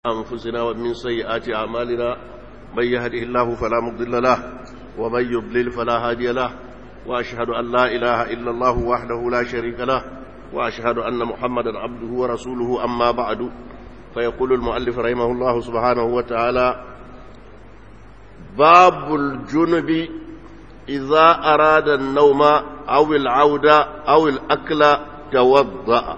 أنفسنا ومن سيئات أعمالنا من يهده الله فلا مضل له ومن يضلل فلا هادي له وأشهد أن لا إله إلا الله وحده لا شريك له وأشهد أن محمدا عبده ورسوله أما بعد فيقول المؤلف رحمه الله سبحانه وتعالى باب الجنب إذا أراد النوم أو العودة أو الأكل توضأ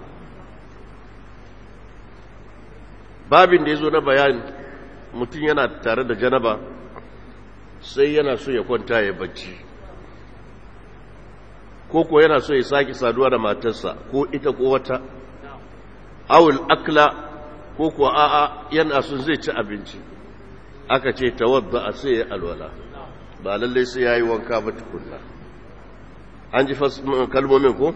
babin da ya zo na bayani mutum yana tare da janaba sai yana so ya kwanta ya bacci ko ko yana so ya sake saduwa da matarsa ko ita ko wata awul akla ko ko a'a yana so zai ci abinci aka ce tawadda a sai ya alwala ba lallai sai ya yi wanka ba tukunna an ji kalmomin ko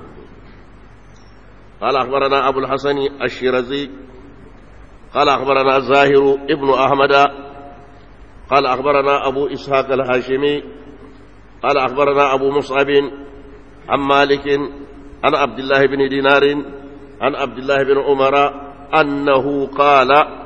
قال أخبرنا أبو الحسن الشيرازي قال أخبرنا زاهر ابن أحمد قال أخبرنا أبو إسحاق الهاشمي قال أخبرنا أبو مصعب عن مالك عن عبد الله بن دينار عن عبد الله بن عمر أنه قال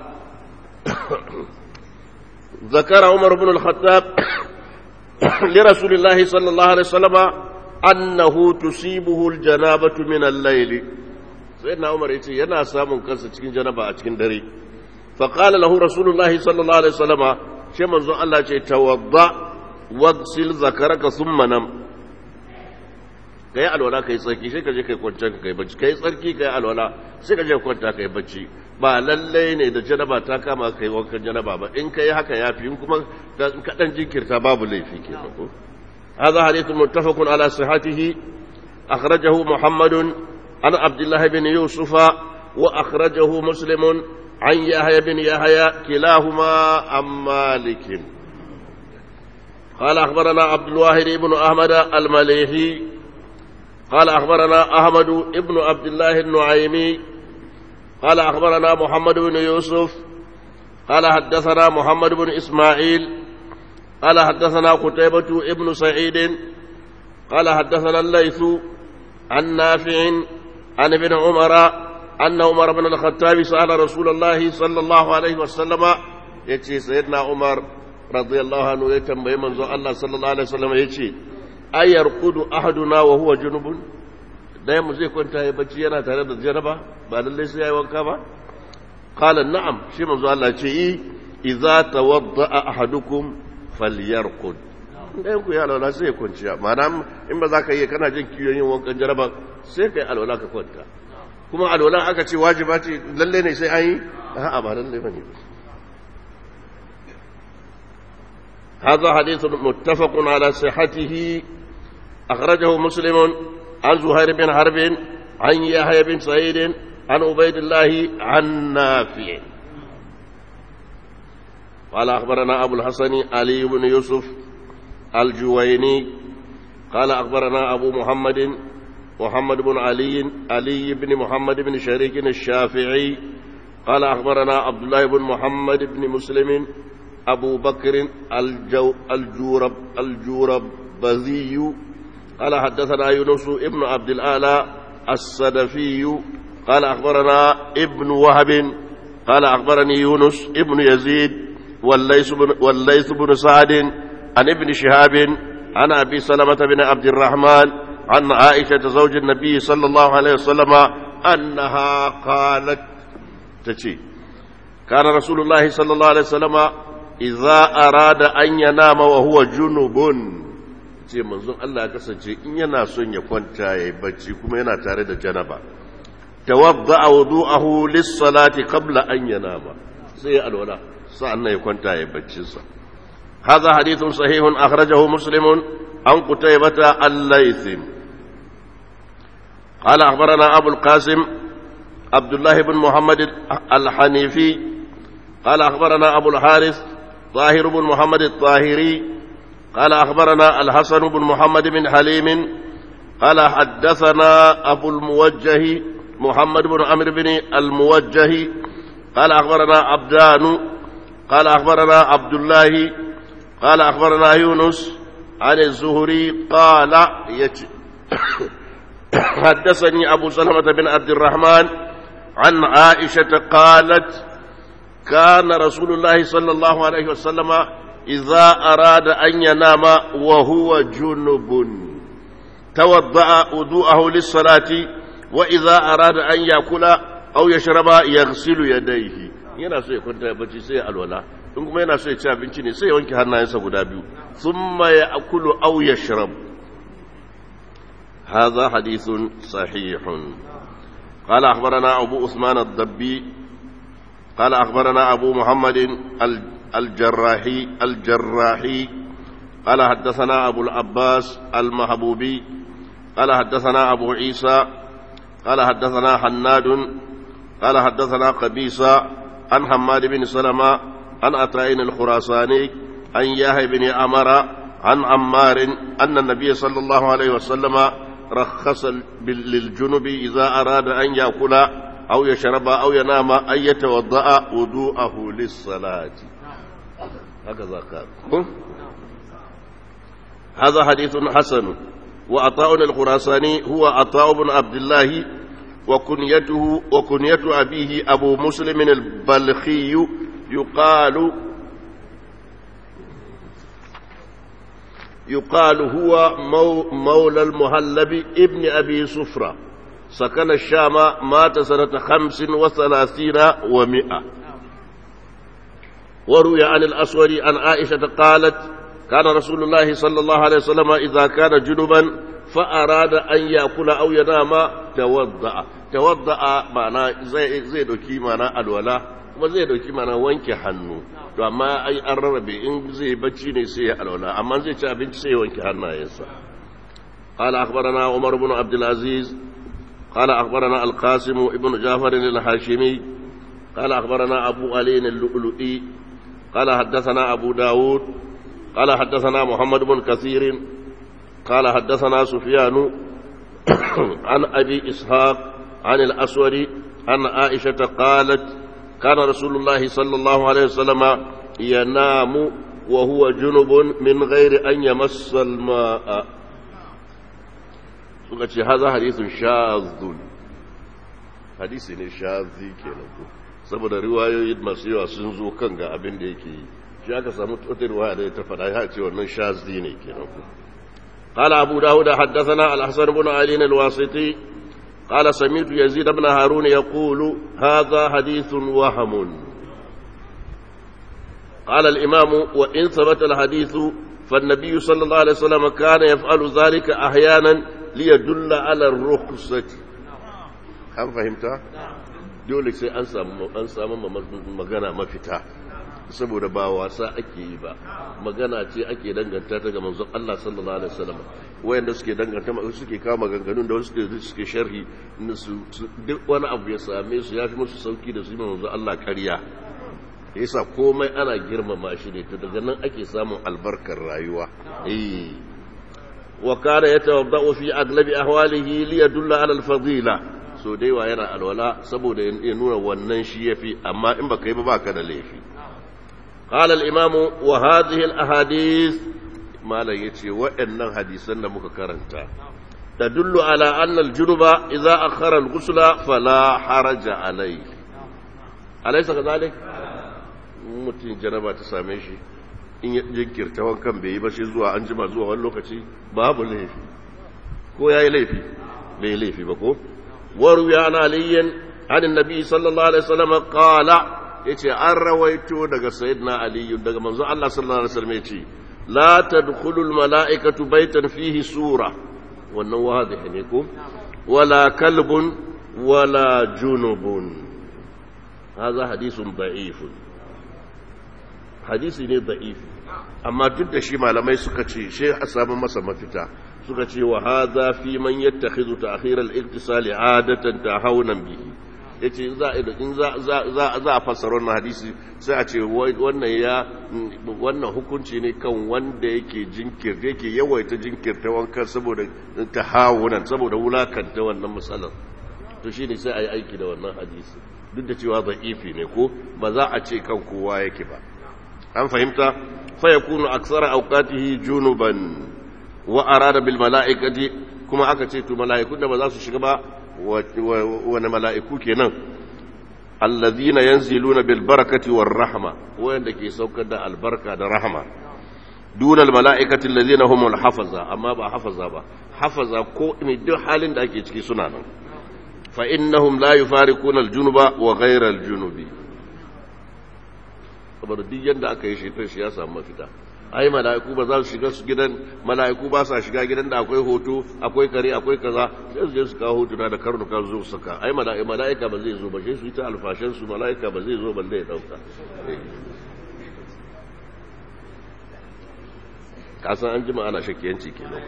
ذكر عمر بن الخطاب لرسول الله صلى الله عليه وسلم أنه تصيبه الجنابة من الليل سيدنا عمر يتي ينا سامن كنسا cikin janaba a cikin dare فقال له رسول الله صلى الله عليه وسلم شي منزو الله ce tawadda wagsil zakaraka thumma nam kai alwala kai tsarki sai ka je kai kwanta kai bacci kai tsarki kai alwala sai ka je kwanta kai bacci ba lalle ne da janaba ta kama kai wankan janaba ba in kai haka yafi in kuma ka dan jinkirta babu laifi kenan ko هذا حديث متفق على صحته أخرجه محمد عن عبد الله بن يوسف وأخرجه مسلم عن يحيى بن يحيى كلاهما عن مالك قال أخبرنا عبد الواحد بن أحمد المليحي قال أخبرنا أحمد بن عبد الله النعيمي قال أخبرنا محمد بن يوسف قال حدثنا محمد بن إسماعيل قال حدثنا قتيبة ابن سعيد قال حدثنا الليث عن نافع عن ابن عمر أن عمر بن الخطاب سأل رسول الله صلى الله عليه وسلم يتي سيدنا عمر رضي الله عنه يتنبي منذ الله صلى الله عليه وسلم يتي أيرقد أحدنا وهو جنب ɗaya mu zai kwanta ya bacci yana tare da janaba ba lallai sai ya yi wanka ba qala na'am shi manzo Allah ce yi idza tawadda'a ahadukum falyarqud ɗayan ku ya alwala sai ya kwanciya ma'ana in ba za ka yi kana jin kiyon yin wankan jaraba sai ka yi alwala ka kwanta kuma alwala aka ce wajiba ce lalle ne sai an yi a'a ba lalle ba ne هذا حديث متفق على صحته أخرجه مسلم عن زهير بن حرب عن يحيى بن سعيد عن عبيد الله عن نافع قال أخبرنا أبو الحسن علي بن يوسف الجويني قال أخبرنا أبو محمد محمد بن علي علي بن محمد بن شريك الشافعي قال أخبرنا عبد الله بن محمد بن مسلم أبو بكر الجو الجورب الجورب بذي قال حدثنا يونس ابن عبد الآلى السدفي قال أخبرنا ابن وهب قال أخبرني يونس ابن يزيد والليث بن, والليث بن سعد عن ابن شهاب عن أبي سلمة بن عبد الرحمن عن عائشة زوج النبي صلى الله عليه وسلم أنها قالت تشي كان رسول الله صلى الله عليه وسلم إذا أراد أن ينام وهو جنوب ce manzon Allah ya kasance in yana son ya kwanta ya yi bacci kuma yana tare da janaba tawadda wudu'ahu lis-salati qabla an yanama sai ya alwala sa'annan ya kwanta ya bacci sa hadha hadithun sahihun akhrajahu muslimun an qutaybata al-layth قال أخبرنا أبو القاسم عبد الله بن محمد الحنيفي قال أخبرنا أبو الحارث طاهر بن محمد الطاهري قال أخبرنا الحسن بن محمد بن حليم قال حدثنا أبو الموجه محمد بن عمرو بن الموجه قال أخبرنا عبدان قال أخبرنا عبد الله قال أخبرنا يونس عن الزهري قال يت حدثني أبو سلمة بن عبد الرحمن عن عائشة قالت كان رسول الله صلى الله عليه وسلم إذا أراد أن ينام وهو جنب توضأ وضوءه للصلاة وإذا أراد أن يأكل أو يشرب يغسل يديه yana so ya kwanta ya bacci sai ya alwala in kuma yana so ya ci abinci ne sai ya wanke hannayensa guda biyu thumma ya akulu aw yashrab hadha hadithun sahihun qala akhbarana abu usman ad-dabbi qala akhbarana abu muhammad al-jarrahi al-jarrahi قال حدثنا أبو العباس المحبوبي قال حدثنا أبو عيسى قال حدثنا حناد قال حدثنا قبيصة عن حماد بن سلمة عن أتائن الخراساني عن ياهي بن أمر عن عمار أن النبي صلى الله عليه وسلم رخص للجنب إذا أراد أن يأكل أو يشرب أو ينام أن يتوضأ وضوءه للصلاة هكذا قال هذا حديث حسن وعطاء الخراساني هو عطاء بن عبد الله وكنيته وكنية أبيه أبو مسلم البلخي يقال يقال هو مو مولى المهلب ابن أبي صفرة سكن الشام مات سنة خمس وثلاثين ومئة وروي عن الأسود عن عائشة قالت كان رسول الله صلى الله عليه وسلم إذا كان جنبا فأراد أن يأكل أو ينام توضأ توضأ معنى زي زي دوكي معنى الولاء kuma zai dauki mana wanke hannu to amma ai an rarrabe in zai bacci ne sai ya alwala amma zai ci abinci sai ya wanke hannayensa قال أخبرنا عمر بن عبد العزيز قال أخبرنا القاسم ابن جعفر الهاشمي قال أخبرنا أبو علي اللؤلؤي قال حدثنا أبو داود قال حدثنا محمد بن كثير قال حدثنا سفيان عن أبي إسحاق عن الأسود عن عائشة قالت كان رسول الله صلى الله عليه وسلم ينام وهو جنب من غير أن يمس الماء هذا حديث شاذ حديث شاذ kenan saboda riwayoyi masu yawa sun zo kan ga abin da yake yi shi aka samu wata riwaya da ta faɗa ya ce wannan shazi ne kenan قال أبو داود حدثنا الحسن بن علي الواسطي قال سمعت يزيد بن هارون يقول هذا حديث وهم قال الإمام وإن ثبت الحديث فالنبي صلى الله عليه وسلم كان يفعل ذلك أحيانا ليدل على الرخصة هل فهمت؟ dole sai an samu an samu magana mafita saboda ba wasa ake yi ba magana ce ake danganta ta ga manzon Allah sallallahu alaihi wasallam wayanda suke danganta suke kawo maganganun da wasu suke suke sharhi su duk wani abu ya same su yafi musu sauki da su yi manzon Allah kariya yasa komai ana girmama shi ne to daga nan ake samun albarkar rayuwa eh wa kana yatawaddau fi aglabi ahwalihi li yadulla ala al-fadila so dai wa yana alwala saboda ya nuna wannan shi yafi amma in baka yi ba baka da laifi قال الإمام وهذه الأحاديث ما لا يتي وإن حديثا لمك كرنتا تدل على أن الجنب إذا أخر الغسل فلا حرج عليه أليس كذلك mutum janaba ta same shi in ya jinkirta wankan bai yi ba shi zuwa an jima zuwa wani lokaci babu laifi ko ya yi laifi bai yi laifi ba ko waruwa ana aliyin hannun nabi sallallahu alaihi wasallam qala yace an rawaito daga sayyidina ali daga manzo Allah sallallahu alaihi wasallam yace la tadkhulu al mala'ikatu baytan fihi sura wannan wadih ne ko wala kalbun wala junubun hadha hadithun da'if hadisi ne da'if amma duk da shi malamai suka ce shi a samu masa mafita suka ce wa hadha fi man yattakhidhu ta'khir al-iktisali 'adatan tahawunan bihi ya ce in za a fassara wannan hadisi sai a ce wannan ya wannan hukunci ne kan wanda yake jinkirta yake yawaita jinkirta wankan saboda ta hawunan saboda wulakanta wannan matsalar to shi ne sai a yi aiki da wannan hadisi duk da cewa za'ifi ne ko ba za a ce kan kowa yake ba an fahimta fa yakunu aksara awqatihi junuban wa arada bil mala'ikati kuma aka ce to mala'ikun da ba za su shiga ba wani mala'iku kenan alladhina yanziluna bil barakati war rahma wanda ke saukar da albarka da rahma duna al mala'ikati alladhina humul hafaza amma ba hafaza ba hafaza ko ne duk halin da ake ciki suna nan fa innahum la yufariquna al junuba wa ghayra al junubi saboda duk yanda aka yi shi shi ya samu mafita ai mala'iku ba za su shiga su gidan mala'iku ba sa shiga gidan da akwai hoto akwai kare akwai kaza sai su je su kawo hotuna da karnuka zo su saka ai mala'ika ba zai zo ba sai su yi ta alfashin su mala'ika ba zai zo balle ya dauka kasan an jima ana shakkiyanci kenan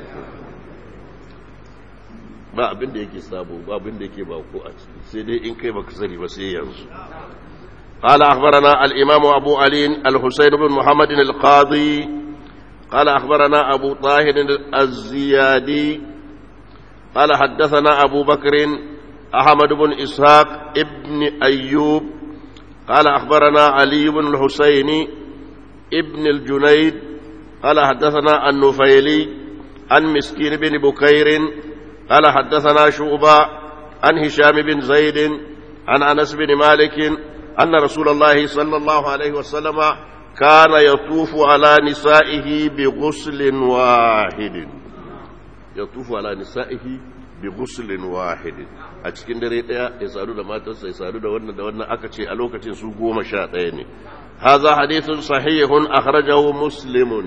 ba abin da yake sabo ba abin da yake bako a ciki sai dai in kai baka sani ba sai yanzu قال أخبرنا الإمام أبو علي الحسين بن محمد القاضي قال أخبرنا أبو طاهر الزيادي قال حدثنا أبو بكر أحمد بن إسحاق ابن أيوب قال أخبرنا علي بن الحسين ابن الجنيد قال حدثنا النفيلي عن مسكين بن بكير قال حدثنا شعبة عن هشام بن زيد عن أنس بن مالك أن رسول الله صلى الله عليه وسلم كان يطوف على نسائه بغسل واحد يطوف على نسائه بغسل واحد a cikin dare daya ya sadu da matarsa ya sadu da wannan da wannan aka ce a lokacin su goma sha ɗaya ne haza hadithun sahihun akhrajahu muslimun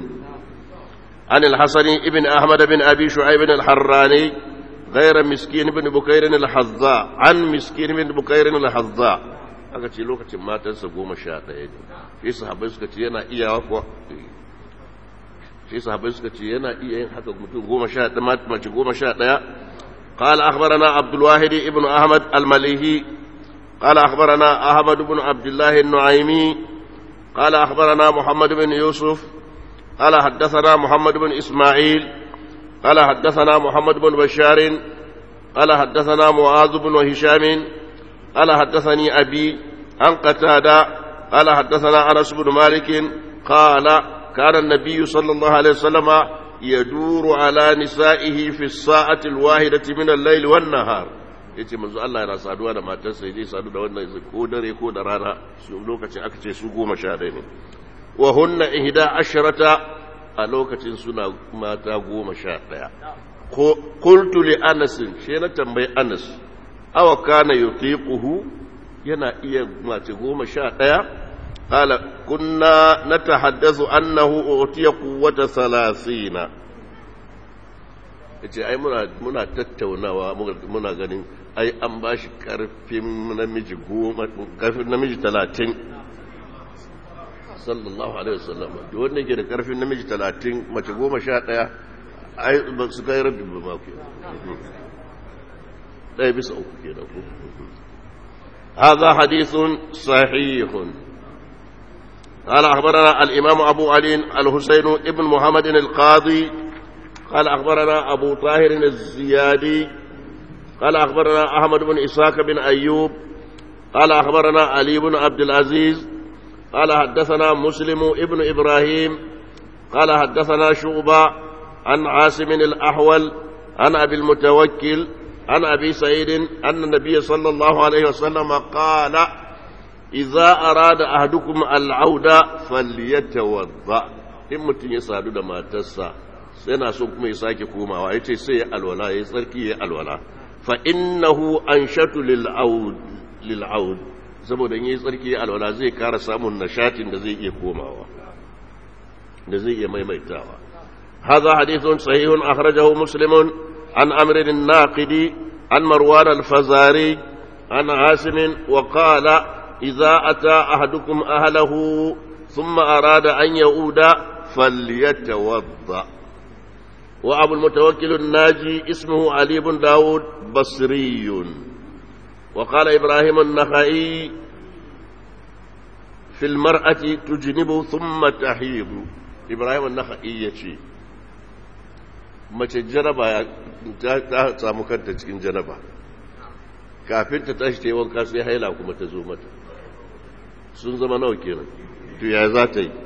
an al-hasan ibn ahmad bin abi shu'aib al-harrani غير مسكين بن بكير الحظاء عن مسكين بن بكير الحظاء aka ce lokacin matansa goma sha ɗaya ne shi sahabai suka ce yana iya kuwa shi sahabai suka ce yana iya yin haka mutum goma sha ɗaya mace goma sha ɗaya قال أخبرنا عبد الواحد ابن أحمد المليهي قال أخبرنا أحمد بن عبد الله النعيمي قال أخبرنا محمد بن يوسف قال حدثنا محمد بن إسماعيل قال حدثنا محمد بن بشار قال حدثنا معاذ بن هشام قال حدثني أبي عن قتادة قال حدثنا أنس بن مالك قال كان النبي صلى الله عليه وسلم يدور على نسائه في الساعة الواحدة من الليل والنهار yace manzo Allah yana saduwa da matarsa yaje sadu da wannan ko dare ko da rana su lokacin aka ce su goma sha ɗaya ne wa hunna ihda asharata a lokacin suna mata goma sha ɗaya qultu li anas she na tambayi anas awa kana yutiquhu yana iya mace goma sha ɗaya qala kunna natahaddathu annahu utiya quwwata salasina yace ai muna muna tattaunawa muna ganin ai an bashi karfin namiji goma karfin namiji talatin sallallahu alaihi wasallam da wanda yake da karfin namiji talatin mace goma sha ɗaya ai ba su kai rabbi ba ma ke ɗaya bisa uku ke da ku هذا حديث صحيح قال أخبرنا الإمام أبو علي الحسين ابن محمد القاضي قال أخبرنا أبو طاهر الزيادي قال أخبرنا أحمد بن إسحاق بن أيوب قال أخبرنا علي بن عبد العزيز قال حدثنا مسلم ابن إبراهيم قال حدثنا شعبة عن عاصم الأحول عن أبي المتوكل عن أبي سعيد أن النبي صلى الله عليه وسلم قال إذا أراد أحدكم العودة فليتوضأ in mutum ya sadu da matarsa yana so kuma ya sake komawa ya ce sai ya alwala ya tsarki ya alwala fa innahu anshatu lil aud lil aud saboda in yi tsarki ya alwala zai kara samun nashatin da zai iya komawa da zai iya maimaitawa hadha hadithun sahihun akhrajahu muslimun an amr bin naqidi an marwan al-fazari an asim wa qala idza ata ahadukum ahlahu thumma arada an yauda فليتوضأ وأبو المتوكل الناجي اسمه علي بن داود بصري وقال إبراهيم النخعي في المرأة تجنب ثم تحيض إبراهيم النخعي يشي mace jaraba ta samu kanta cikin janaba kafin ta tashi ta yi wanka sai haila kuma ta zo mata sun zama nawa kenan to ya za ta yi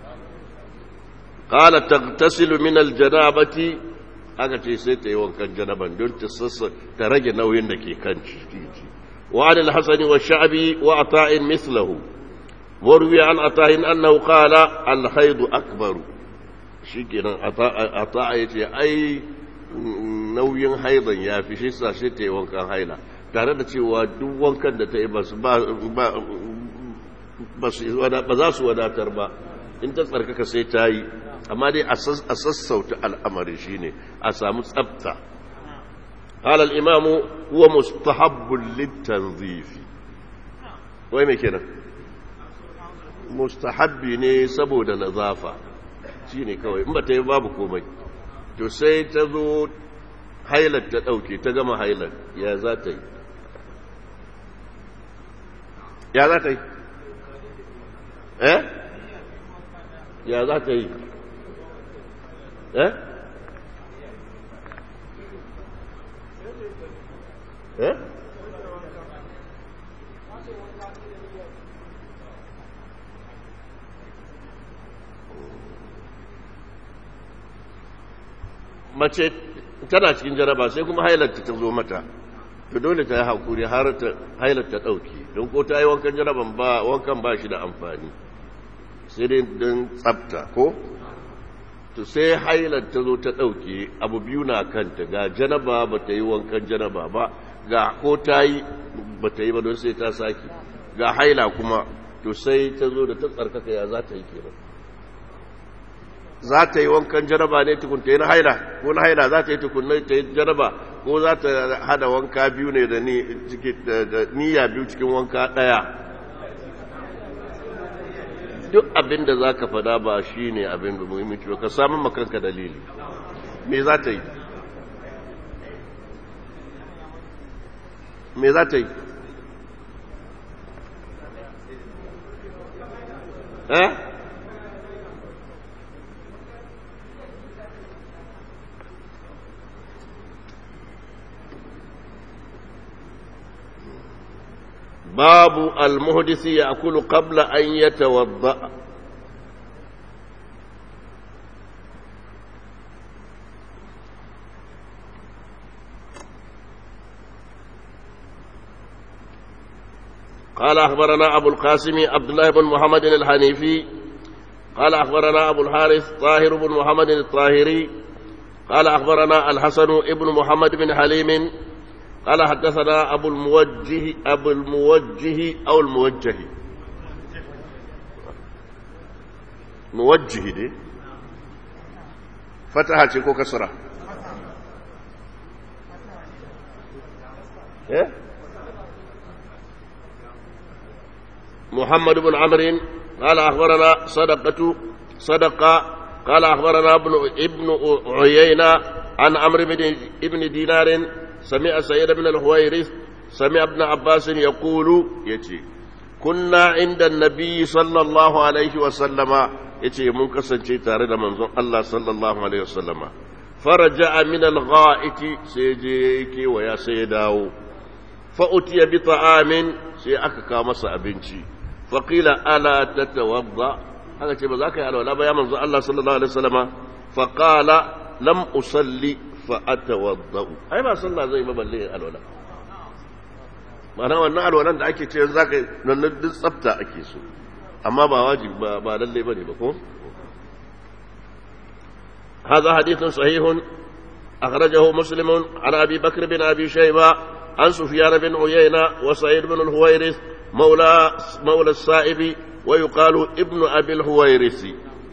قال تغتسل من الجنابة aka ce sai ta yi wankan janaban don ta sassa ta rage nauyin da ke kan ciki وعن الحسن والشعبي وعطاء مثله وروي عن عطاء أنه قال الحيض أكبر شكرا عطاء يتي أي nauyin haidan ya fi shi sa shi ta yi wankan haila tare da cewa duk wankan da ta yi ba za su wadatar ba in ta tsarkaka sai ta yi amma dai a sassauta al'amari shi ne a samu tsabta halal imamu huwa mustahabbul litanzifi wai mai kenan mustahabbi ne saboda nazafa shi ne kawai in ba ta yi babu komai to sai ta zo hailar ta ɗauke ta gama hailar ya za ta yi ya za ta yi eh ya za ta yi eh eh mace tana cikin jaraba sai kuma hailarta ta zo mata to dole ta yi hakuri har ta hailarta ɗauki don ko ta yi wankan jaraban ba wankan ba shi da amfani sai dai don tsafta ko to sai hailar ta zo ta ɗauke abu biyu na kanta ga janaba ba ta yi wankan janaba ba ga ko ta yi ba ta yi ba don sai ta sake ga haila kuma to sai ta zo da ta tsarkaka ya za ta yi kenan za ta yi wankan janaba ne tukun ta yi na haila ko na haila za ta yi tukun ta yi janaba ko za ta hada wanka biyu ne da niyya biyu cikin wanka ɗaya duk abin da za ka fada ba shi ne abin da muhimmanci ba ka samun makanka dalili me za ta yi me za ta yi eh باب المهدث يأكل قبل أن يتوضأ قال أخبرنا أبو القاسم عبد الله بن محمد الحنيفي قال أخبرنا أبو الحارث طاهر بن محمد الطاهري قال أخبرنا الحسن ابن محمد بن حليم قال حدثنا أبو الموجه أبو الموجه أو الموجه موجه دي فتحة تكو كسرة إيه؟ محمد بن عمرو قال أخبرنا صدقة صدقة قال أخبرنا ابن ابن عيينة عن عمرو بن ابن دينار سمع سيد بن الهويرث سمع ابن عباس يقول يتي كنا عند النبي صلى الله عليه وسلم يتي من كسنتي تارد منظر الله صلى الله عليه وسلم فرجع من الغائط سيجيكي ويا سيداو فأتي بطعام سيأكا مسا أبنتي فقيل ألا تتوضأ هذا شيء بذاك يا الله يا منظر الله صلى الله عليه وسلم فقال لم أصلي fa'atawadda'u ai ba sallah zai ba balle alwala mana wannan alwalan da ake ce za ka nan duk tsafta ake so amma ba wajibi ba ba lalle bane ba ko هذا حديث صحيح أخرجه مسلم عن أبي بكر بن أبي شيبة عن سفيان بن عيينة وسعيد بن الهويرث مولى مولى السائب ويقال ابن أبي الهويرث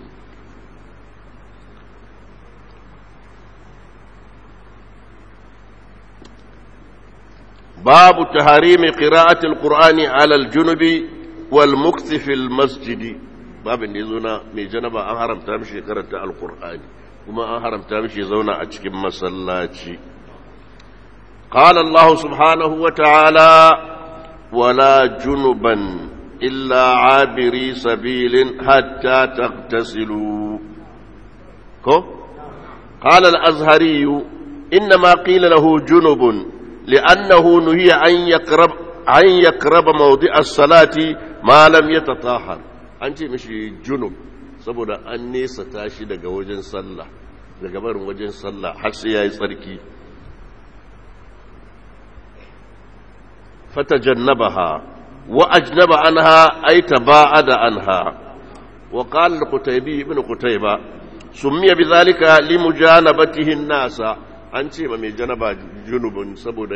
باب تحريم قراءة القرآن على الجنب والمكث في المسجد باب نزونا من جنب أن حرم تمشي قراءة القرآن وما أن حرم تمشي زونا أتشكم مسلاتي قال الله سبحانه وتعالى ولا جنبا إلا عابري سبيل حتى تغتسلوا كو قال الأزهري إنما قيل له جنب لأنه نهي أن يقرب أن يقرب موضع الصلاة ما لم يتطهر أنت مشي جنب saboda an nesa tashi daga wajen sallah daga barin wajen sallah har sai yayi tsarki فتجنبها وأجنب عنها أي تباعد عنها وقال القتيبي ابن قتيبة سمي بذلك لمجانبته الناس an ce ma mai janaba junubun saboda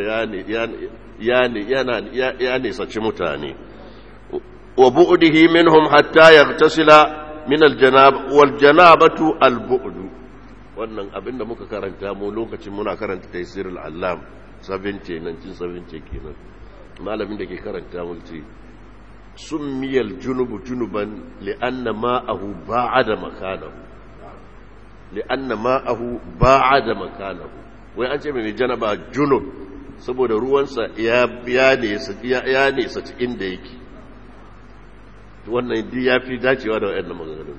ya nisaci mutane wa bu'dihi minhum hatta yaghtasila min aljanab wal janabatu al bu'du wannan abinda muka karanta mu lokacin muna karanta taysir al allam 70 1970 kenan malamin da ke karanta mu ce summiyal junubu junuban li'anna ma'ahu ba'ada makanahu li'anna ma'ahu ba'ada makanahu wai an ce mai janaba junub saboda ruwansa ya ya nesa cikin da yake wannan ya fi dacewa da wa'annan maganganun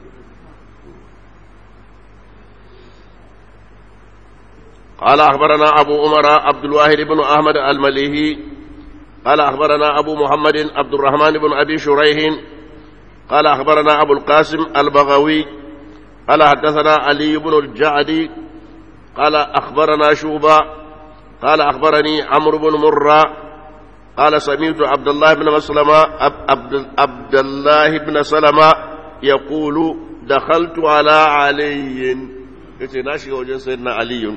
قال أخبرنا أبو عمر عبد الواحد بن أحمد المليهي قال أخبرنا أبو محمد عبد الرحمن بن أبي شريح قال أخبرنا أبو القاسم البغوي قال حدثنا علي بن الجعدي قال أخبرنا شوبا قال أخبرني عمرو بن مرة قال سمعت عبد الله بن مسلمة عبد, عبد الله بن سلمة يقول دخلت على علي يتي ناشي وجن سيدنا علي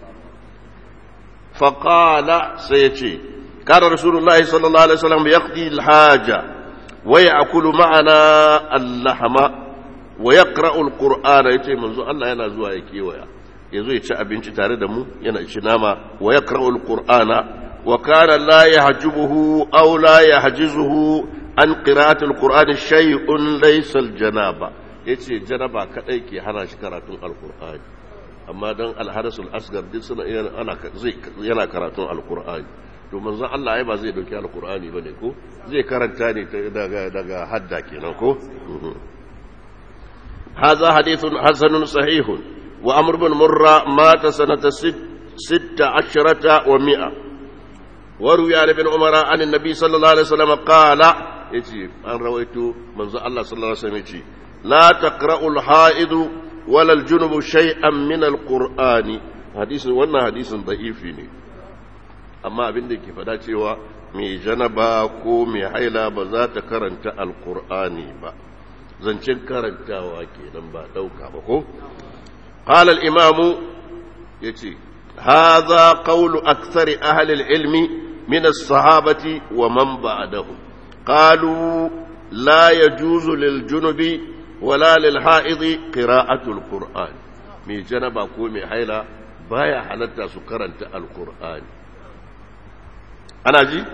فقال سيتي كان رسول الله صلى الله عليه وسلم يقضي الحاجة ويأكل معنا اللحم ويقرأ القرآن يتي منذ الله ينزوها يكيويا ya zo ya ci abinci tare da mu yana ci nama wa ya karɓar ƙur'ana wa kana la ya hajjubuhu aw la ya hajizuhu an qira'atul qur'ani shay'un laysa janaba yace janaba kadai ke hana shi karatun alqur'ani amma dan alharasul asgar duk suna ana zai yana karatun alqur'ani to manzon Allah ai ba zai dauki alqur'ani bane ko zai karanta ne daga daga hadda kenan ko هذا حديث حسن صحيح وأمر بن مرة مات سنة ست, ست عشرة ومئة وروي عن ابن عمر عن النبي صلى الله عليه وسلم قال يجي أن رويت من الله صلى الله عليه وسلم يجي لا تقرأ الحائض ولا الجنب شيئا من القرآن حديث وانا حديث ضعيف amma abin da ke fada cewa mai janaba ko mai haila ba za ta karanta alkur'ani ba zancen karantawa kenan ba ɗauka ba ko قال الإمام يتي هذا قول أكثر أهل العلم من الصحابة ومن بعدهم قالوا لا يجوز للجنب ولا للحائض قراءة القرآن مي جنب أقول مي حيلا بايا حلتا سكرنت القرآن أنا جي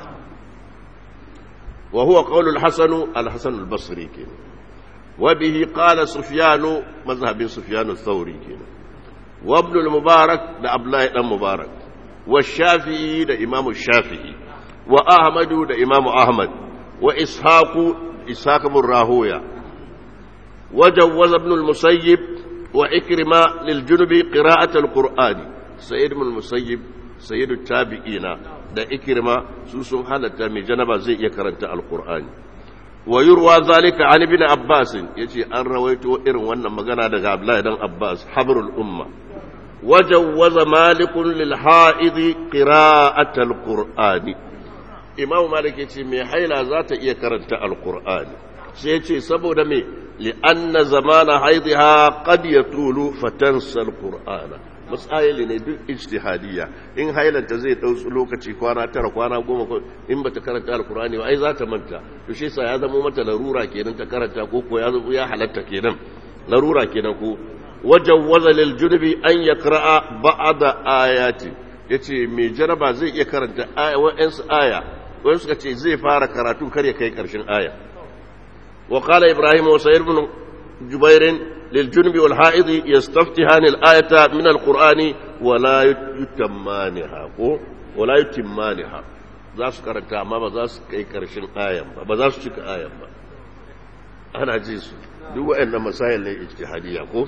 وهو قول الحسن الحسن البصري كده وبه قال سفيان مذهب سفيان الثوري كده وابن المبارك ده أبلاء المبارك والشافعي ده إمام الشافعي وأحمد ده إمام أحمد وإسحاق إسحاق بن راهوية وجوز ابن المسيب وإكرمة للجنب قراءة القرآن سيد بن المسيب سيد التابعين ده إكرمة سوسم حالة من جنبه زي يكرنت القرآن ويروى ذلك عن ابن عباس يجي أن رويته إرن وانا مغانا دغا عبد الله بن عباس حبر الأمة وجوز مالك للحائض قراءة القرآن إمام مالك يجي مي حيلا ذات إيه كرنت القرآن سيجي سبو دمي لأن زمان حيضها قد يطول فتنسى القرآن masayili ne duk ijtihadiyya in hailanta zai dau lokaci kwana tara kwana goma in bata karanta alkurani ba ai za ta manta to shi yasa ya zama mata larura kenan ta karanta ko ko ya ya halatta kenan larura kenan ko wajawwaza lil junubi an yaqra'a ba'da ayati yace mai jaraba zai iya karanta aya wa'ansu aya wani suka ce zai fara karatu kar ya kai karshen aya wa qala ibrahim wa sayyid ibn jubair للجنب والحائض يستفتحان الآية من القرآن ولا يتمانها ولا يتمانها za su karanta amma ba za su kai karshen ayan ba ba za su cika ayan ba ana ji su duk waɗannan masayin ne ijtihadiyya ko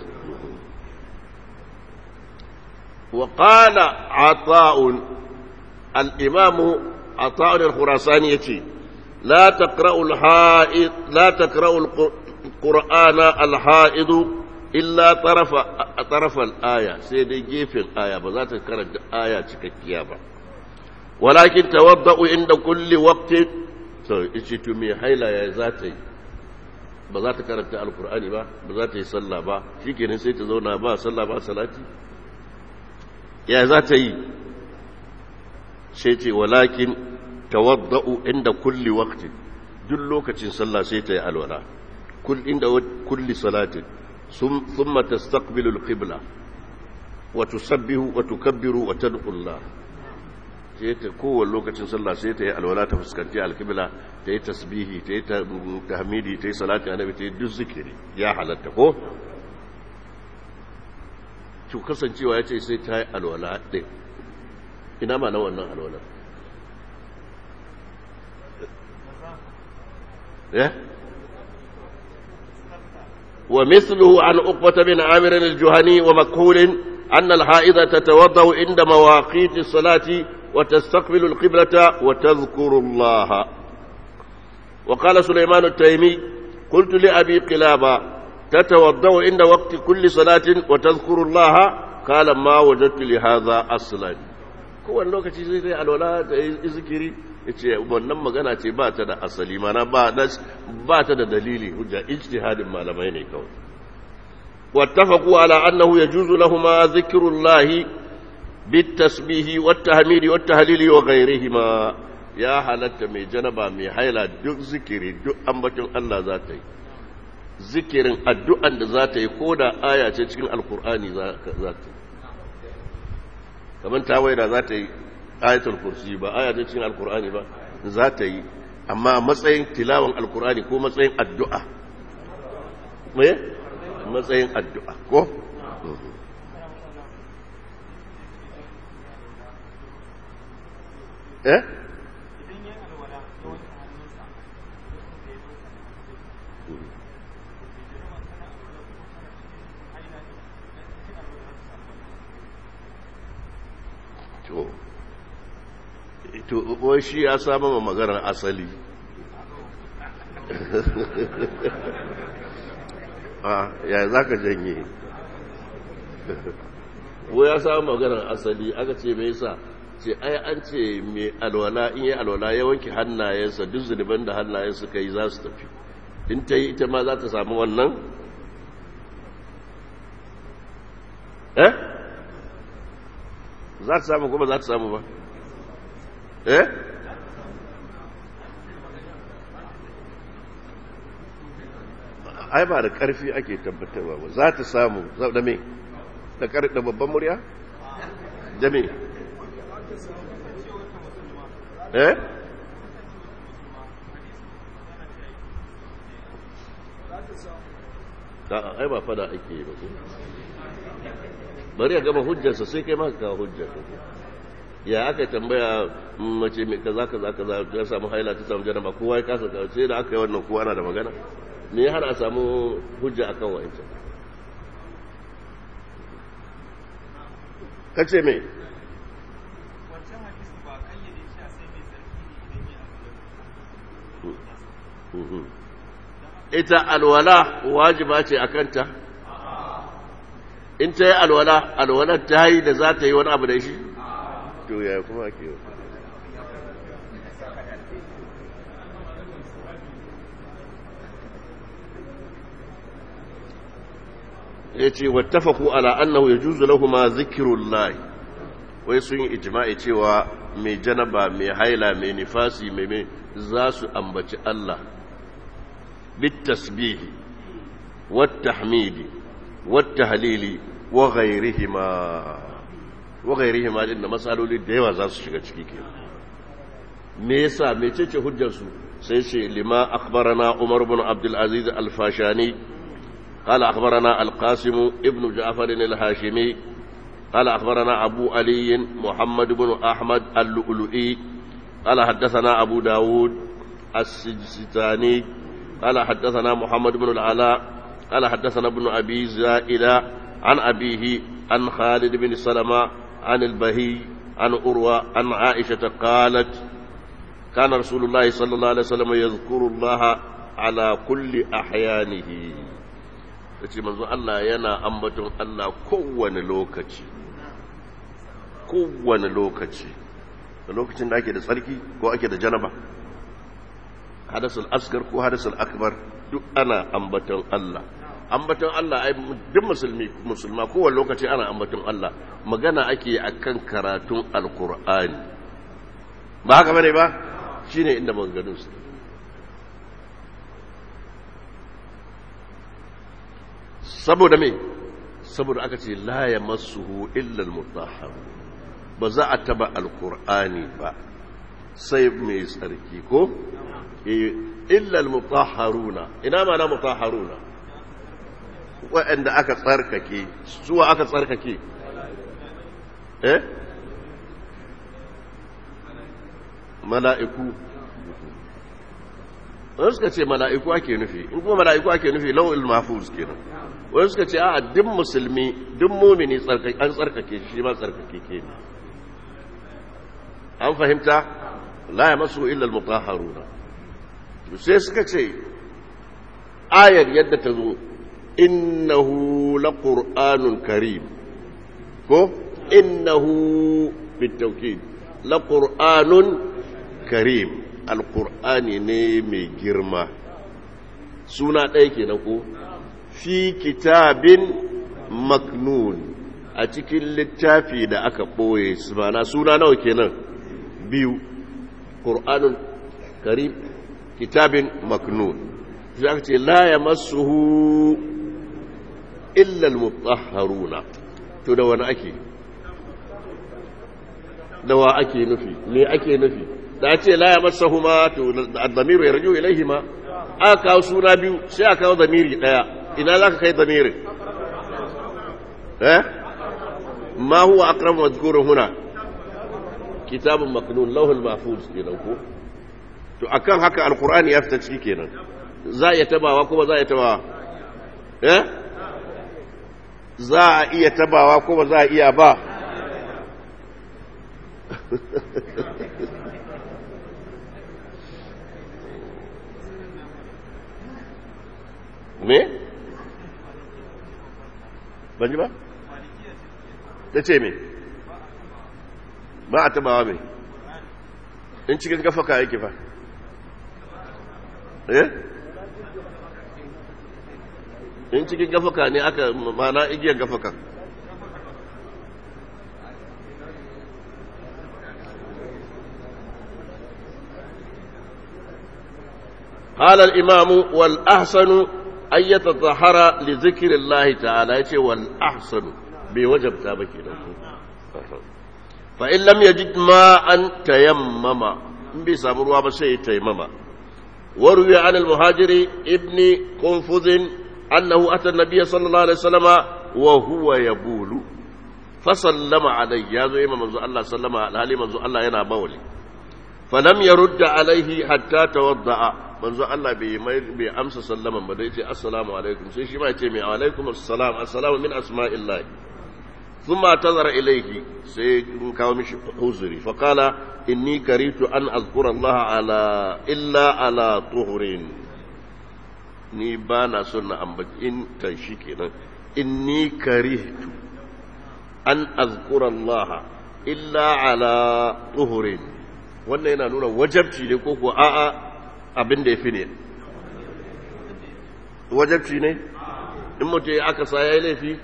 wa qala ata'un al-imam ata'un al-khurasani yace la taqra'u al-ha'id la taqra'u القرآن الحائض إلا طرف طرف الآية سيدي جيف الآية بذات كانت آية تككيابة walakin tawadda'u inda kulli waqtin so ice to me haila ya za ta yi ba za ta karanta alkur'ani ba ba za ta yi sallah ba shikenan sai ta zauna ba sallah ba salati ya za ta yi sai ce walakin tawadda'u inda kulli waqtin duk lokacin sallah sai ta yi alwala kul inda kulli salatin thumma tastaqbilu alqibla wa tusabbihu wa tukabbiru wa tad'u Allah sai ta kowane lokacin sallah sai ta yi alwala ta fuskanci alqibla ta yi tasbihi ta yi tahmidi ta yi salati annabi ta yi duk zikiri ya halatta ko to kasancewa ya ce sai ta yi alwala ɗin ina ma na wannan alwala ya ومثله عن عقبة بن عامر الجهني ومكهول أن الحائضة تتوضأ عند مواقيت الصلاة وتستقبل القبلة وتذكر الله وقال سليمان التيمي قلت لأبي قلابة تتوضأ عند وقت كل صلاة وتذكر الله قال ما وجدت لهذا أصلا kowane lokaci zai zai alwala da zikiri ya ce wannan magana ce ba ta da asali mana ba ta da dalili hujja ijtihadin malamai ne kawai wattafaqu ala annahu yajuzu lahumma zikrullahi bitasbihi wattahmidi wattahlili wa ghayrihima ya halatta mai janaba mai haila duk zikiri duk ambaton Allah za ta yi zikirin addu'an da za ta yi ko da aya ce cikin alkur'ani za ta yi kamar tawaida za ta yi ayatul kursi ba aya ce cikin alkur'ani ba za ta yi amma matsayin tilawan alkur'ani ko matsayin addu'a me matsayin addu'a ko eh to to wai shi ya samu ma maganar asali a ya za ka janye wai ya samu maganar asali aka ce mai sa ce ai an ce mai alwala in yi alwala ya wanke hannayensa duk zunuban da hannayen suka yi za su tafi in ta yi ita ma za ta samu wannan eh za ta samu kuma za ta samu ba eh ai ba da ƙarfi ake tabbatarwa ba za ta samu da me da ƙarfi da babban murya da me eh ai ba fada ake yi ba bari ya gama hujjarsa sai kai maka kawo hujjar ya aka tambaya mace mai kaza kaza kaza ya samu haila ta samu janaba kowa ya kasa kawo sai da aka yi wannan kowa na da magana me ya hana a samu hujja akan wa'ancan kace me ita alwala wajiba ce a kanta in ta yi alwala alwalar ta yi da za ta yi wani abu da shi to ya kuma ke yi ya ce wattafaku ala annahu ya juzu lahuma zikirullahi wai sun yi ijima'i cewa mai janaba mai haila mai nifasi mai za su ambaci Allah bitasbihi wattahmidi wattahlili wa ghairihima wa ghairihima din da masaloli da yawa za su shiga ciki ke me yasa mecece hujjar su sai ce lima akhbarana Umar ibn Abdul Aziz al-Fashani قال أخبرنا القاسم ابن جعفر الهاشمي قال أخبرنا أبو علي محمد بن أحمد اللؤلؤي قال حدثنا أبو داود السجستاني قال حدثنا محمد بن العلاء قال حدثنا ابن أبي زائدة عن أبيه عن خالد بن سلمة عن البهي عن أروى عن عائشة قالت كان رسول الله صلى الله عليه وسلم يذكر الله على كل أحيانه ce manzo Allah yana ambaton Allah kowane lokaci kowane lokaci da lokacin da ake da tsarki ko ake da janaba hadasul asgar ko hadasul akbar duk ana ambaton Allah ambaton Allah ai duk musulmi musulma kowane lokaci ana ambaton Allah magana ake akan karatun alkur'ani ba haka bane ba shine inda maganganun su saboda me saboda aka ce la yamassuhu illa almutahhar ba za a taba alkur'ani ba sai mai tsarki ko illa almutahharuna ina ma na mutahharuna waɗanda aka tsarkake suwa aka tsarkake eh mala'iku wani suka ce mala'iku ake nufi in kuma mala'iku ake nufi lau'il mafuz kenan wani suka ce a duk musulmi duk mumini an tsarkake shi ma tsarkake ke ne an fahimta la ya masu illal mutahharuna sai suka ce ayar yadda ta zo innahu laqur'anun karim ko innahu bitawkid laqur'anun karim alqur'ani ne mai girma suna ɗaya kenan ko fi kitabin maknun a cikin littafi da aka ɓoye mana suna nawa kenan biyu ƙur'anun karim kitabin maknun sai aka ce la ya masuhu illal mutahharuna to da wani ake da wa ake nufi me ake nufi da ce la ya masahu ma to ad-damiru yarju ilayhi ma aka kawo suna biyu sai aka kawo damiri daya ina zaka kai damirin eh ma huwa aqrab madhkurun huna kitabun maknun lawhul mahfuz kenan ko to akan haka alqur'ani ya fita ciki kenan za a iya tabawa ko ba za a iya tabawa eh za a iya tabawa ko ba za a iya ba me? ban ji ba? ta ce me? ba a tabawa me? in cikin gafaka yake fa eh? in cikin gafaka ne aka mana igiyar gafaka قال الإمام والأحسن أن يتطهر لذكر الله تعالى يتي والأحسن بوجب تابك فإن لم يجد ماء تيمم بسامر وابسي تيمم وروي عن المهاجر ابن قنفذ أنه أتى النبي صلى الله عليه وسلم وهو يبول فسلم عليه يا زي منذ الله سلم على منذ الله ينا بولي فلم يرد عليه حتى توضأ manzo Allah bai bai amsa sallaman ba dai ce assalamu alaikum sai shi ma ya ce mai alaikum assalam assalamu min asma'illah thumma tazara ilayhi sai in kawo mishi uzuri fa qala inni karitu an azkura Allah ala illa ala tuhurin ni ba na son na ambaci in tan shi kenan inni karitu an azkura Allah illa ala tuhurin wannan yana nuna wajabci ne ko ko a'a abin da ya fi ne wajabci ne in mutum aka sa ya yi laifi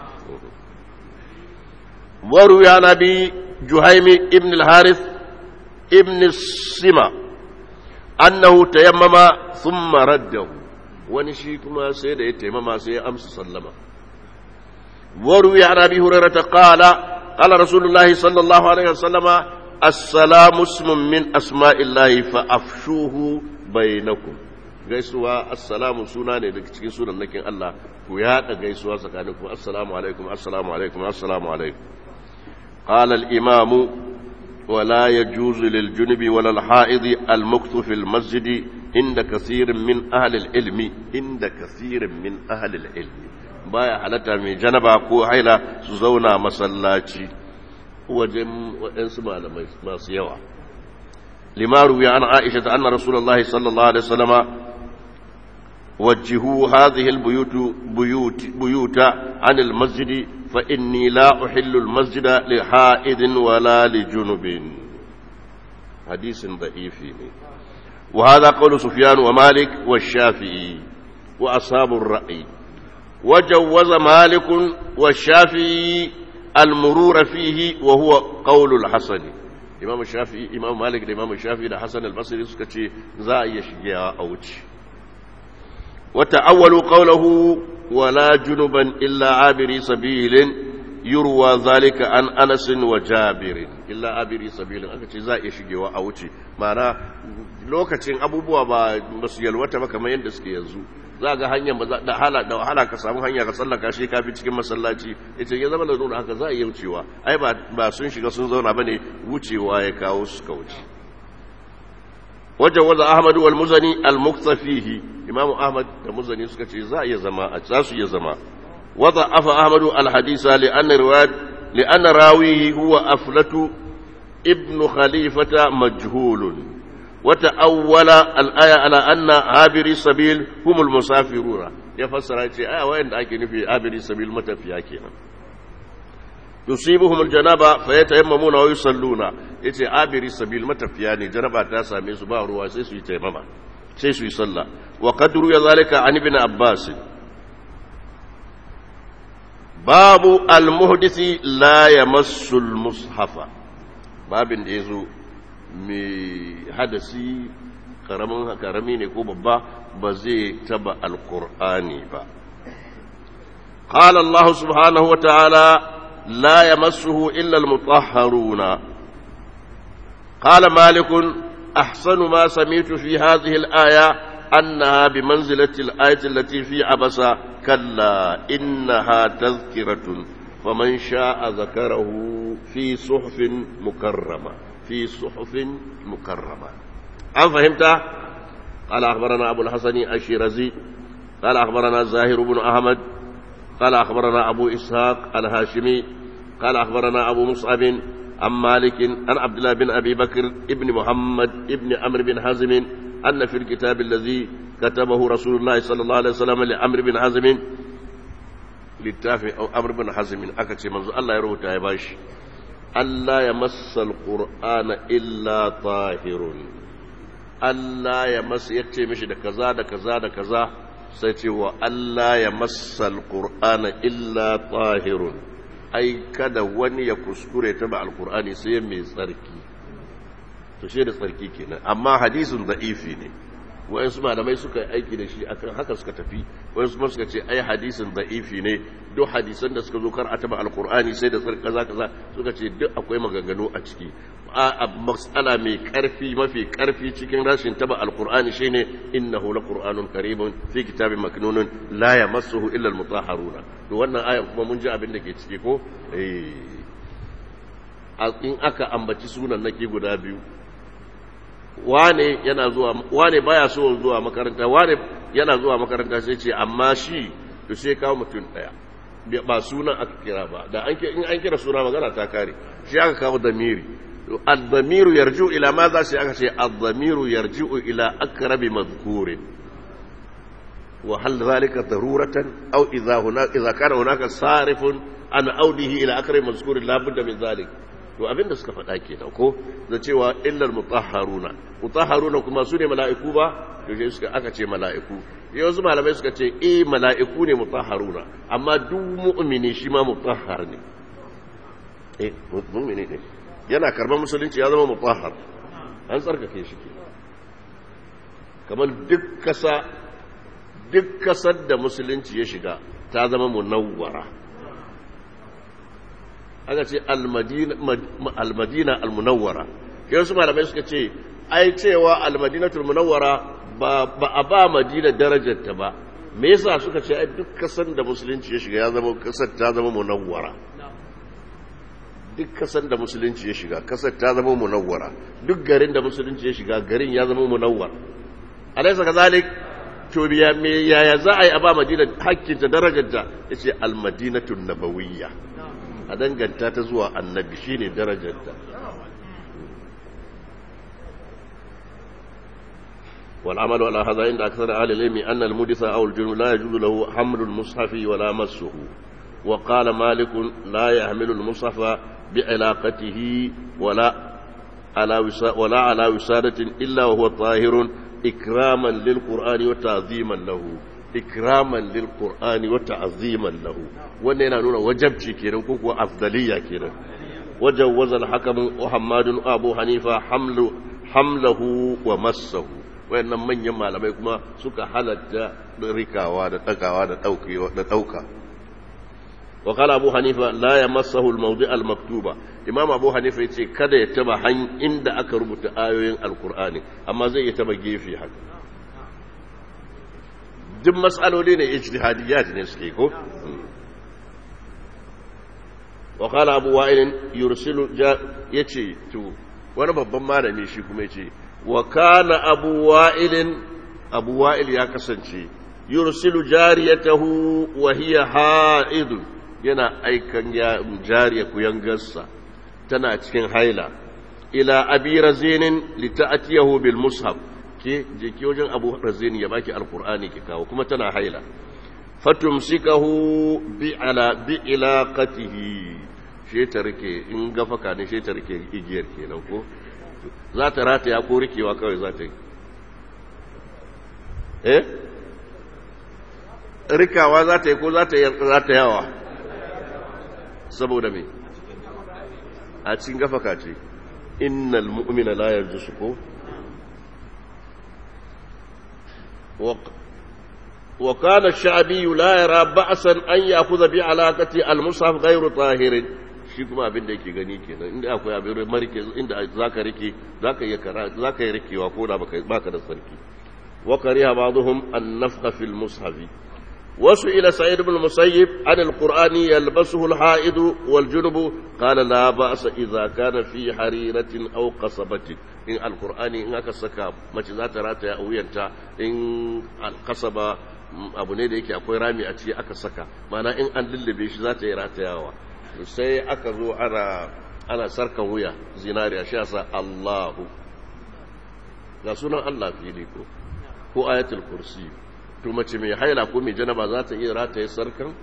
waru ya nabi juhaimi ibn al-haris ibn sima annahu tayammama thumma raddahu wani shi kuma sai da ya taimama sai ya amsa sallama waru ya nabi hurairata qala qala rasulullahi sallallahu alaihi wasallama assalamu ismun min asma'illahi fa afshuhu bainakum gaisuwa assalamu suna ne daga cikin sunan nakin Allah ku yada gaisuwa tsakaninku assalamu alaikum assalamu alaikum assalamu alaikum qala al-imam ولا يجوز للجنب ولا الحائض المكث في المسجد عند كثير من أهل العلم عند كثير من أهل العلم بايا حالتا من جنبا كو حيلا سزونا مسلاتي وجم وإنس ما سيوا لما روي عن عائشة أن رسول الله صلى الله عليه وسلم وجهوا هذه البيوت بيوت بيوت عن المسجد فإني لا أحل المسجد لحائد ولا لجنب hadisin da'ifi ne وهذا قول سفيان ومالك والشافعي وأصحاب الرأي وجوز مالك والشافعي المرور فيه وهو قول الحسن إمام الشافعي إمام مالك الإمام الشافعي الحسن البصري سكتي زا يشجع أوتش وتأولوا قوله ولا جنبا إلا عابري سبيل يروى ذلك عن أنس وجابر إلا عابري سبيل أكتي زا يشجع أوتش معناه lokacin abubuwa ba su yalwata ba kamar yadda suke yanzu za ga hanyar ba da hala da wahala ka samu hanya ka tsallaka shi kafi cikin masallaci yace ya zama da nuna haka za a iya wucewa ai ba ba sun shiga sun zauna bane wucewa ya kawo su ka wuce wajen waza ahmadu wal muzani al muktafihi imam ahmad da muzani suka ce za a iya zama a za su iya zama waza afa ahmadu al hadisa li anna riwayat li anna rawihi huwa aflatu ibn khalifata majhulun وتأول الآية على أن عابري السبيل هم المسافرون يفسر آية وين أكن في عابري السبيل متى في أكينا تصيبهم الجنابة فيتيممون ويصلون يتي عابري السبيل متى في يعني جنابة تاسا من سباه روا سيسو يتيمم سيسو يصلى وقد روي ذلك عن ابن عباس باب المحدث لا يمس المصحف باب يزو mai hadasi karamin karami ne ko babba ba zai taba alkur'ani ba قال الله سبحانه وتعالى لا يمسه إلا المطهرون قال مالك أحسن ما سمعت في هذه الآية أنها بمنزلة الآية التي في عبس كلا إنها تذكرة فمن شاء ذكره في صحف مكرمة في صحف مكرمة هل فهمت؟ قال أخبرنا أبو الحسن الشيرازي قال أخبرنا زاهر بن أحمد قال أخبرنا أبو إسحاق الهاشمي قال أخبرنا أبو مصعب عن مالك عن عبد الله بن أبي بكر ابن محمد ابن عمرو بن حزم أن في الكتاب الذي كتبه رسول الله صلى الله عليه وسلم لعمرو بن حزم littafin amr bin hazmin aka ce manzo Allah ya rubuta ya bashi Allah ya massa alqur'ana illa tahirun Allah ya massa yace mishi da kaza da kaza da kaza sai ce wa Allah ya massa alqur'ana illa tahirun ai kada wani ya kuskure ta ba alqur'ani sai mai tsarki to shi da tsarki kenan amma hadisin da'ifi ne wayansu malamai suka yi aiki da shi akan haka suka tafi wayansu kuma suka ce ai hadisin da'ifi ne duk hadisan da suka zo kar a taba alqur'ani sai da tsarki kaza kaza suka ce duk akwai maganganu a ciki a mas'ala mai karfi mafi karfi cikin rashin taba alqur'ani shine innahu laqur'anun karimun fi kitabin maknunun la yamassuhu illa almutahharuna to wannan aya kuma mun ji abin da ke ciki ko eh in aka ambaci sunan nake guda biyu wane yana zuwa wane baya so zuwa makaranta wane yana zuwa makaranta sai ce amma shi to sai kawo mutum daya ba sunan aka kira ba da an in an kira suna magana ta kare shi aka kawo damiri ad-damiru yarju ila ma za sai aka ce ad-damiru yarju ila aqrabi madhkurin wa hal zalika daruratan aw idha hunaka idha kana hunaka sarifun an audihi ila aqrabi madhkurin la budda min zalika to abin da suka faɗa kenan ko da cewa illal mutahharuna mutahharuna kuma su ne mala'iku ba to sai suka aka ce mala'iku yanzu malamai suka ce eh mala'iku ne mutahharuna amma duk mu'mini shi ma mutahhar ne eh mu'mini ne yana karban musulunci ya zama mutahhar an tsarkake shi ke kamar duk kasa duk kasar da musulunci ya shiga ta zama munawwara aka ce almadina almunawwara ke wasu malamai suka ce ai cewa almadinatul munawwara ba a ba madina darajarta ba me yasa suka ce ai duk kasan da musulunci ya shiga ya zama kasar ta zama munawwara duk kasan da musulunci ya shiga kasar ta zama munawwara duk garin da musulunci ya shiga garin ya zama munawwar alaysa kazalik to biya me yaya za a yi a ba madina hakkinta darajarta yace almadinatul nabawiyya a danganta ta zuwa annabi shine darajarta والعمل على هذا عند أكثر أهل العلم أن المدث أو الجنوب لا يجوز له حمل المصحف ولا مسه وقال مالك لا يحمل المصحف بعلاقته ولا على وسا ولا على وسادة إلا وهو طاهر إكراما للقرآن وتعظيما له إكراما للقرآن وتعظيما له وأننا نقول وجبتي كنا كوكو أفضلية كنا وجوز الحكم محمد أبو حنيفة حمل حمله ومسه wayannan manyan malamai kuma suka halatta rikawa da ɗagawa da ɗauka wa kala abu hanifa la ya masahu al-mawdi al-maktuba imam abu hanifa yace kada ya taba han inda aka rubuta ayoyin alqur'ani amma zai iya taba gefe haka duk mas'aloli ne ijtihadiyat ne suke ko wa kala abu wa'il yursilu yace to wani babban malami shi kuma yace wa kana abu wa'il abu wa'il ya kasance yursilu jariyatahu wa hiya ha'idun yana aikan ya jariya kuyangarsa tana cikin haila ila abi razinin lita'atiyahu bil mushaf ke je ki wajen abu razini ya baki alqur'ani ki kawo kuma tana haila fatumsikahu bi ala bi ilaqatihi she ta rike in gafaka ne she ta rike igiyar kenan ko za ta rataya ko rikewa kawai za ta yi eh rikawa za ta yi ko za ta yawa saboda me a cikin gafaka ce innal mu'mina la yarjusu ko wa kana ash-sha'bi la yara ba'san an ya'khudha bi alaqati al-mushaf ghayru tahirin shi kuma abin da yake gani kenan inda akwai abin marike inda zaka rike zaka yi kara zaka yi rikewa ko da baka baka da sarki wa kariha ba'dhum an-nafkha fil mushafi وسئل سعيد بن المسيب عن القرآن يلبسه الحائض والجنب قال لا بأس إذا كان في حريرة أو قصبة إن القرآن إن أكسك ما ذات راتها أو ينتا إن القصبة abu ne da yake akwai rami a ciki aka saka mana in an lullube shi za ta yi ratayawa sai aka zo ana ana sarkan wuya zinariya shi yasa Allahu ga sunan Allah fili ko ko ayatul kursi to mace mai haila ko mai janaba za ta iya rataye sarkan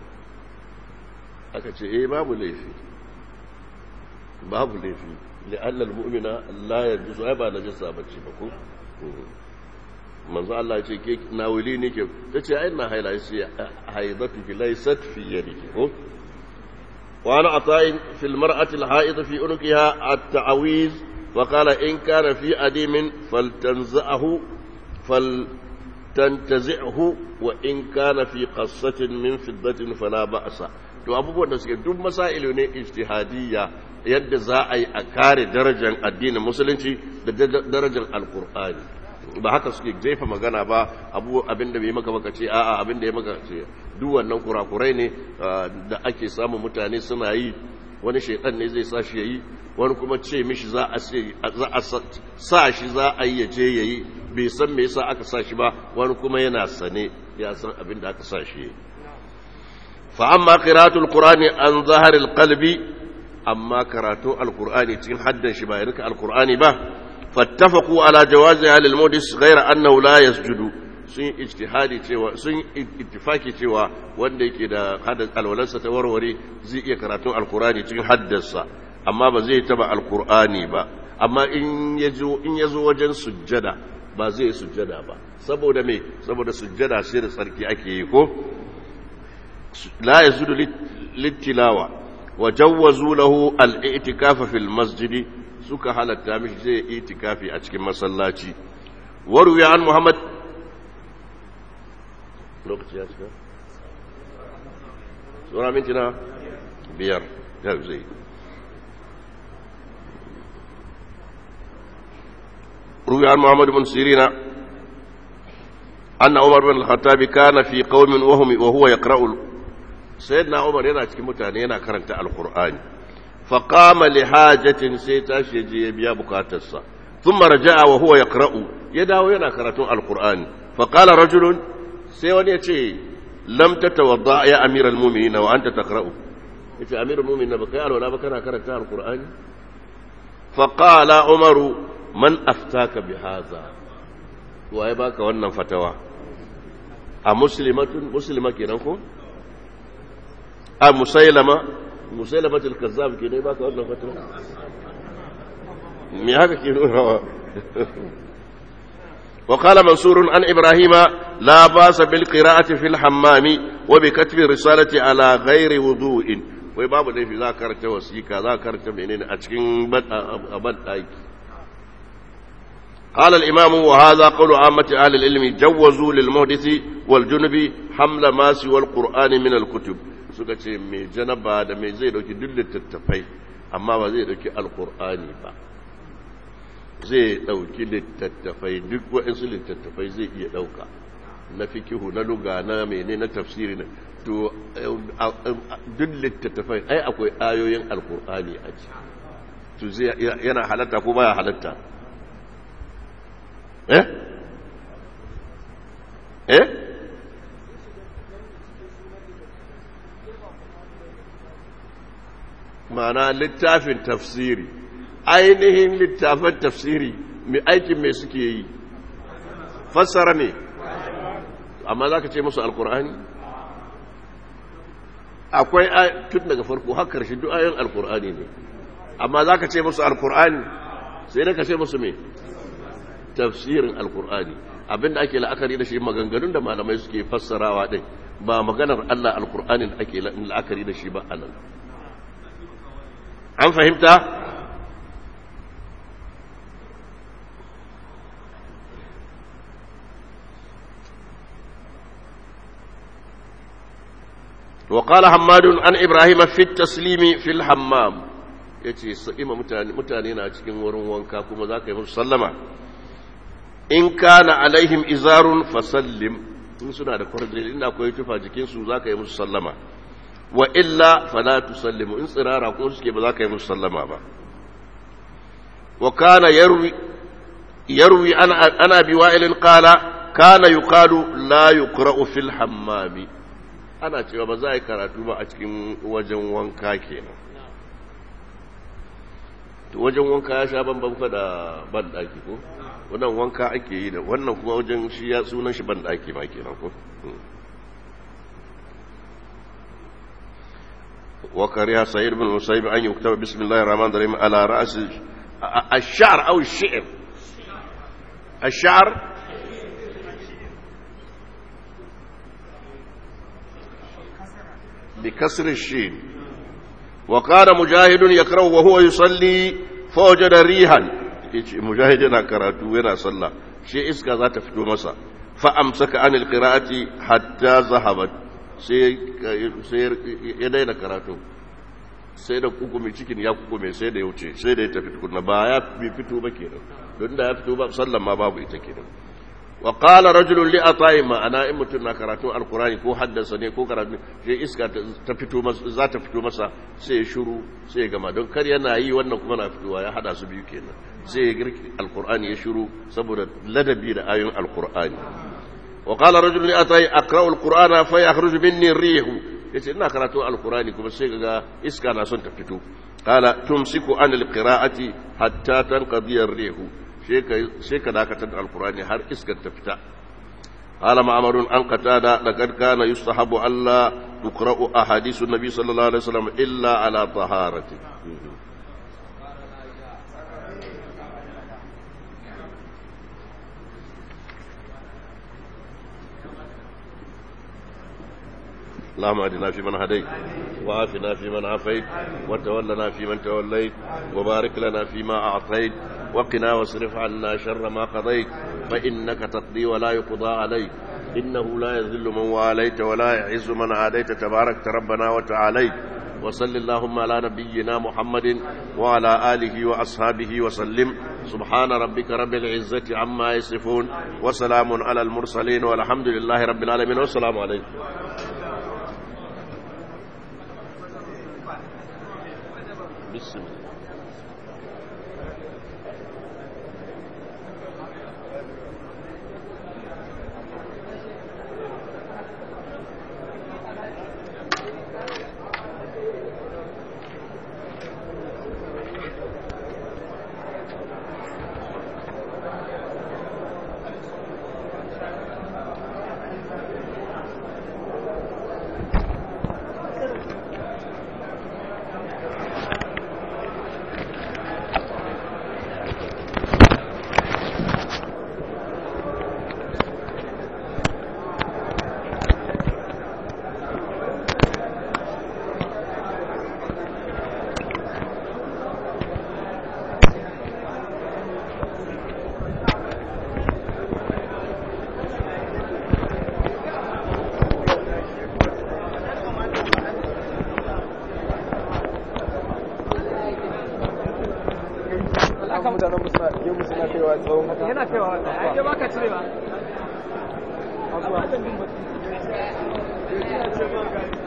aka ce eh babu laifi babu laifi li'anna al-mu'mina la yajuzu ai ba najasa bace ba ko manzo Allah ya ce ke nawili ne ke tace ai na haila sai haidatu ki laysat fi yadiki ko wa ana ata'in fi al-mar'ati al-haid fi unqiha at-ta'awiz wa qala in kana fi adimin faltanzahu fal tantazi'hu wa in kana fi qassatin min fiddatin fala ba'sa to abubuwan da suke duk masailu ne ijtihadiyya yadda za a yi a kare darajar addinin musulunci da darajar alqur'ani ba haka suke jefa magana ba abu abinda bai maka baka ce a'a abinda ya maka ce duk wannan kurakurai ne da ake samun mutane suna yi wani shaitan ne zai sa shi yayi wani kuma ce mishi za a sa shi za a yi ya je yayi bai san me yasa aka sa shi ba wani kuma yana sane ya san abin da aka sa shi fa amma qira'atul qur'ani an zaharil qalbi amma karatu alqur'ani cikin haddan shi ba ya rika alqur'ani ba fattafaqu ala jawazi lil mudis ghayra annahu la yasjudu sun ijtihadi cewa sun ittifaki cewa wanda yake da hadas alwalansa ta warware zai iya karatun alqur'ani cikin haddarsa amma ba zai taba alqur'ani ba amma in yazo in yazo wajen sujjada ba zai sujjada ba saboda me saboda sujjada sai da tsarki ake yi ko la yazudu littilawa wa jawwazu lahu al-i'tikafa fil masjidi suka halatta mishi zai itikafi a cikin masallaci waru ya an muhammad lokaci ya cika tsora minti na biyar ya zai روي عن محمد بن سيرين أن عمر بن الخطاب كان في قوم وهم وهو يقرأ سيدنا عمر ينا cikin mutane yana karanta alqur'ani فقام لحاجة سيتاش يجي بيا بكاتسا ثم رجع وهو يقرأ يداو ينا قرأتون القرآن فقال رجل سيوان يتي لم تتوضأ يا أمير المؤمنين وأنت تقرأ يتي أمير المؤمنين بقيال ولا بكنا قرأتها القرآن فقال عمر من أفتاك بهذا ويباك وانا فتوى أمسلمة مسلمة كنكم أم مسيلمة مسيلمة الكذاب كده يباك وانا فتوى me haka ke nunawa وقال منصور عن إبراهيم لا باس بالقراءة في الحمام وبكتب الرسالة على غير وضوء وباب دي في ذاكرة وسيكا ذاكرة منين أتكين أبد أيك قال الإمام وهذا قول عامة أهل العلم جوزوا للمحدث والجنب حمل ما سوى القرآن من الكتب suka ce mai janaba da mai zai dauki duk littattafai amma ba zai dauki alkur'ani ba zai ɗauki littattafai duk waɗansu littattafai zai iya ɗauka na fikihu na luga na mene na tafsiri na to duk littattafai ai akwai ayoyin alkur'ani a ci to zai yana halatta ko baya halatta eh eh ma'ana littafin tafsiri ainihin littafin tafsiri mai aikin mai suke yi fassara ne amma za ka ce musu alkur'ani akwai tun daga farko har karshe duk ayoyin alkur'ani ne amma za ka ce musu alkur'ani sai da ka ce musu mai tafsirin alkur'ani abinda ake la'akari da shi maganganun da malamai suke fassarawa ɗin ba maganar allah alkur'anin ake la'akari da shi ba a nan an fahimta وقال حماد عن ابراهيم في التسليم في الحمام yace sa'ima mutane mutane na cikin wurin wanka kuma zaka yi musu sallama in kana alaihim izarun fasallim in suna da kwarjil ina akwai tufa jikin su zaka yi musu sallama wa illa fala tusallimu in tsirara ko suke ba zaka yi musu sallama ba wa kana yarwi yarwi ana ana biwa'ilin qala kana yuqalu la yuqra'u fil hammami ana cewa ba za a yi karatu ba a cikin wajen wanka kenan wajen wanka ya sha bambam fa da banɗaki ko wannan wanka ake yi da wannan kuma wajen shi ya sunan shi banɗaki ma kenan ko وكره سعيد بن المسيب أن يكتب بسم الله الرحمن الرحيم على رأس الشعر أو الشعر الشعر بكسر الشين وقال مجاهد يقرأ وهو يصلي فوجد ريحا مجاهد yana karatu yana sallah shi iska za ta fito masa fa amsaka anil qira'ati hatta zahabat sai ya daina karatu sai da kukume cikin ya kukume sai da ya wuce sai da ya tafi tukunna ba ya fito ba kenan don da ya fito ba sallan ma babu ita kenan wa qala rajulun li ata'i ma ana in mutun na karatu alqurani ko haddasa ne ko karatu sai iska ta fito masa za ta fito masa sai ya shiru sai ya gama don kar yana yi wannan kuma na fitowa ya hada su biyu kenan sai ya girki alqurani ya shiru saboda ladabi da ayoyin alqurani wa qala rajulun li ata'i aqra'u alqur'ana fa yakhruju minni ar-rih yace ina karatu alqurani kuma sai ga iska na son ta fito qala tumsiku an alqira'ati hatta tanqadi ar-rih sai ka dakatar da alkurani har iskar ta fita qala ma'marun an qatada laqad kana yustahabu alla tuqra'u ahadithu nabi sallallahu alaihi wasallam illa ala taharati اللهم اهدنا فيمن هديت وعافنا فيمن عافيت وتولنا فيمن توليت وبارك لنا فيما اعطيت وقنا واصرف عنا شر ما قضيت فانك تقضي ولا يقضى عليك انه لا يذل من واليت ولا يعز من عاديت تبارك ربنا وتعاليت وصل اللهم على نبينا محمد وعلى اله واصحابه وسلم سبحان ربك رب العزه عما يصفون وسلام على المرسلين والحمد لله رب العالمين والسلام عليكم بسم الله kan mutanen musu na je musu na kaiwa tsawon haka yana kaiwa wannan ai ya baka cirewa Asuwa.